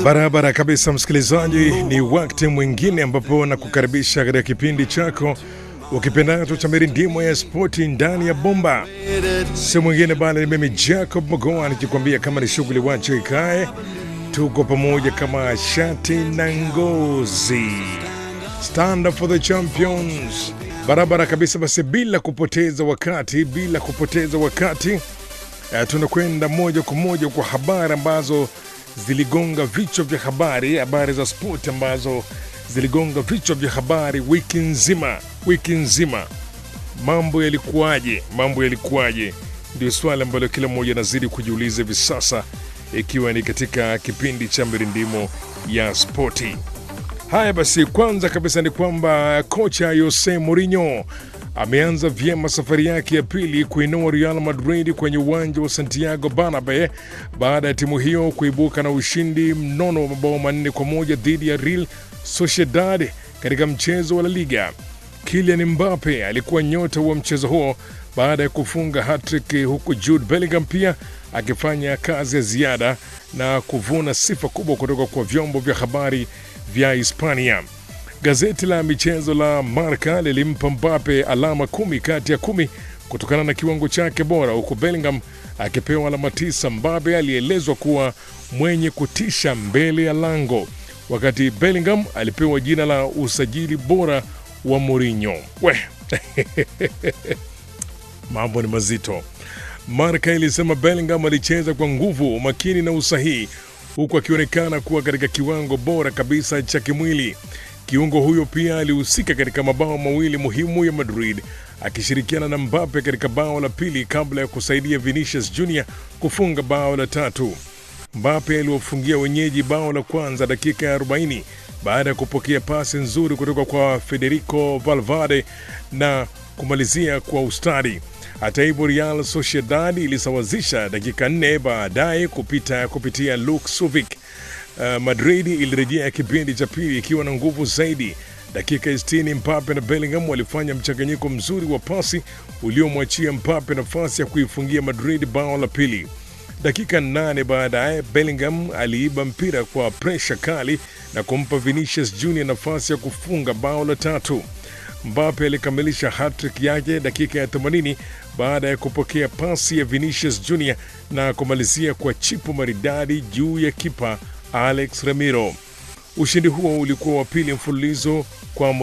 Barabara kabisa, msikilizaji, ni wakati mwingine ambapo nakukaribisha katika kipindi chako ukipendacho cha mirindimo ya spoti ndani ya bomba. Si mwingine bali ni mimi Jacob Mogoa nikikwambia kama ni shughuli wacho ikae, tuko pamoja kama shati na ngozi. Stand up for the champions, barabara kabisa. Basi bila kupoteza wakati, bila kupoteza wakati eh, tunakwenda moja kwa moja kwa habari ambazo ziligonga vichwa vya habari, habari za spoti ambazo ziligonga vichwa vya habari wiki nzima, wiki nzima. Mambo yalikuwaje? Mambo yalikuwaje? Ndio swali ambalo kila mmoja anazidi kujiuliza hivi sasa, ikiwa ni katika kipindi cha mirindimo ya spoti. Haya basi, kwanza kabisa ni kwamba kocha Jose Mourinho ameanza vyema safari yake ya pili kuinua Real Madrid kwenye uwanja wa Santiago Bernabeu baada ya timu hiyo kuibuka na ushindi mnono wa mabao manne kwa moja dhidi ya Real Sociedad katika mchezo wa La Liga. Kylian Mbappe alikuwa nyota wa mchezo huo baada ya kufunga hattrick, huku Jude Bellingham pia akifanya kazi ya ziada na kuvuna sifa kubwa kutoka kwa vyombo vya habari vya Hispania. Gazeti la michezo la Marca lilimpa Mbappe alama kumi kati ya kumi kutokana na kiwango chake bora, huku Bellingham akipewa alama tisa. Mbappe alielezwa kuwa mwenye kutisha mbele ya lango, wakati Bellingham alipewa jina la usajili bora wa Mourinho. We mambo ni mazito. Marca ilisema Bellingham alicheza kwa nguvu, umakini na usahihi, huku akionekana kuwa katika kiwango bora kabisa cha kimwili. Kiungo huyo pia alihusika katika mabao mawili muhimu ya Madrid akishirikiana na Mbappe katika bao la pili kabla ya kusaidia Vinicius Junior kufunga bao la tatu. Mbappe aliwafungia wenyeji bao la kwanza dakika ya 40 baada ya kupokea pasi nzuri kutoka kwa Federico Valverde na kumalizia kwa ustadi. Hata hivyo, Real Sociedad ilisawazisha dakika nne baadaye kupita kupitia Luke Suvic. Uh, Madrid ilirejea kipindi cha pili ikiwa na nguvu zaidi. Dakika 60 Mbappe na Bellingham walifanya mchanganyiko mzuri wa pasi uliomwachia Mbappe nafasi ya kuifungia Madrid bao la pili. Dakika nane baadaye Bellingham aliiba mpira kwa presha kali na kumpa Vinicius Junior nafasi ya kufunga bao la tatu. Mbappe alikamilisha hattrick yake dakika ya 80 baada ya kupokea pasi ya Vinicius Junior na kumalizia kwa chipu maridadi juu ya kipa Alex Ramiro. Ushindi huo ulikuwa wa pili mfululizo kwa